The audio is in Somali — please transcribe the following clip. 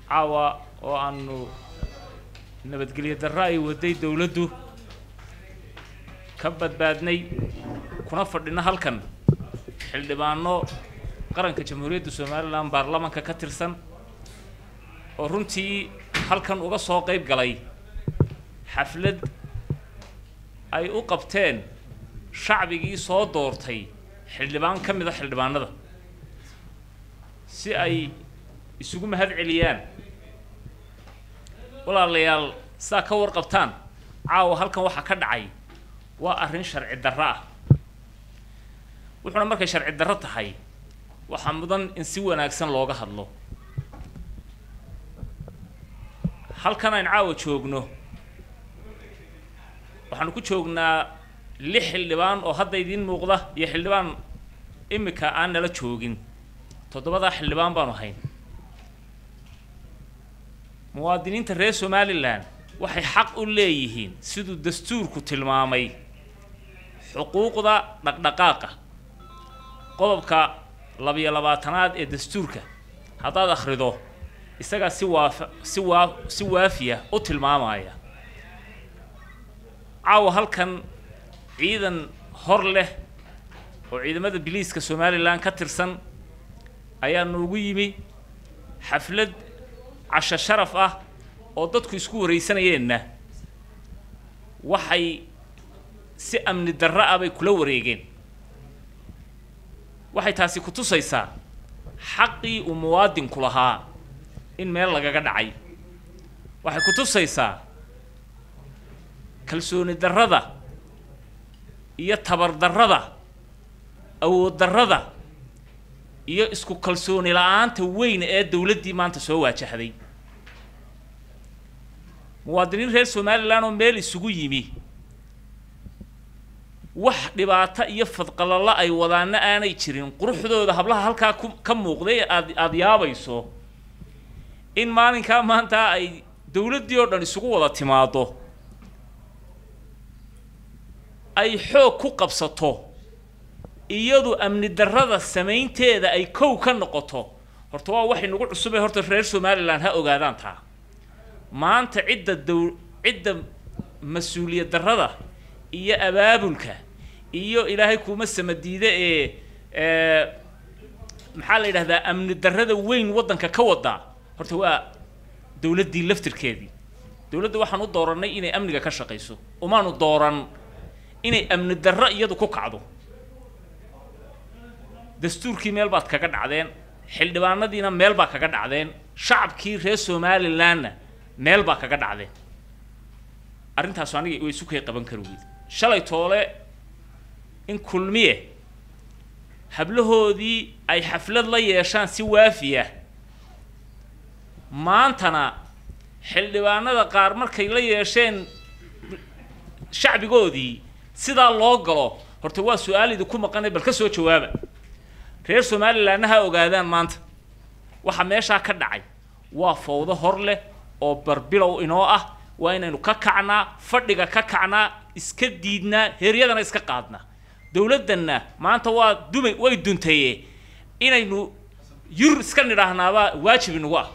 caawa oo aanu nabadgelyo darro ay waday dowladdu ka badbaadnay kuna fadhino halkan xildhibaano qaranka jamhuuriyadda somalilan baarlamanka ka tirsan oo runtii halkan uga soo qayb galay xaflad ay u qabteen shacbigii soo doortay xildhibaan ka mid a xildhibaanada si ay isugu mahad celiyaan walaalayaal saa ka warqabtaan caawa halkan waxaa ka dhacay waa arrin sharci darro ah wuxuuna markay sharci darro tahay waxaa mudan in si wanaagsan looga hadlo halkan ayn caawa joogno waxaanu ku joognaa lix xildhibaan oo hadda idiin muuqda iyo xildhibaan imika aan nala joogin toddobadaa xildhibaan baanu hayn muwaadiniinta reer somalilan waxay xaq u leeyihiin siduu dastuurku tilmaamay xuquuqda dhaqdhaqaaqa qodobka labiyo labaatanaad ee dastuurka haddaad akhrido isagaa si waafa si waa si waafiya u tilmaamaya caawa halkan ciidan hor leh oo ciidamada biliiska somalilan ka tirsan ayaa noogu yimi xaflad casho sharaf ah oo dadku isku waraysanayeenna waxay si amni darro ah bay kula wareegeen waxay taasi ku tusaysaa xaqii uu muwaadinku lahaa in meel lagaga dhacay waxay ku tusaysaa kalsooni darrada iyo tabar darrada awood darrada iyo isku kalsooni la-aanta weyn ee dowladdii maanta soo waajahday muwaadiniin reer somalilan oo meel isugu yimi wax dhibaato iyo fadqalalo ay wadaana aanay jirin quruxdooda hablaha halkaa ku ka muuqday aad aada yaabayso in maalinkaa maanta ay dowladdii oo dhan isugu wada timaado ay xoog ku qabsato iyadu amni darrada samaynteeda ay kow ka noqoto horta waa waxay nagu cusubay horta reer somalilan ha ogaadaan taa maanta cidda dow cidda mas-uuliyad darrada iyo abaabulka iyo ilaahay kuuma samadiide ee maxaa la yidhahdaa amni darrada weyn waddanka ka wadaa horta waa dowladdii laftirkeedii dowladda waxaan u doorannay inay amniga ka shaqayso umaanu dooran inay amni darro iyadu ku kacdo dastuurkii meel baad kaga dhacdeen xildhibaanadiina meel baa kaga dhacdeen shacabkii reer somalilanna meel baa kaga dhacdeen arrintaasu aniga way isu kay qaban kari weyda shalay toole in kulmiye hablahoodii ay xaflad la yeeshaan si waafiya maantana xildhibaanada qaar markay la yeesheen shacbigoodii sidaa loo galo horta waa su-aal idinku maqanay bal ka soo jawaaba reer somalilanna ha ogaadaan maanta waxa meeshaa ka dhacay waa fawdo hor leh oo barbilow inoo ah waa inaynu ka kacnaa fadhiga ka kacnaa iska diidnaa heeryadana iska qaadnaa dowladdanna maanta waa dumay way duntaye inaynu yur iska nidhaahnaabaa waajib inagu ah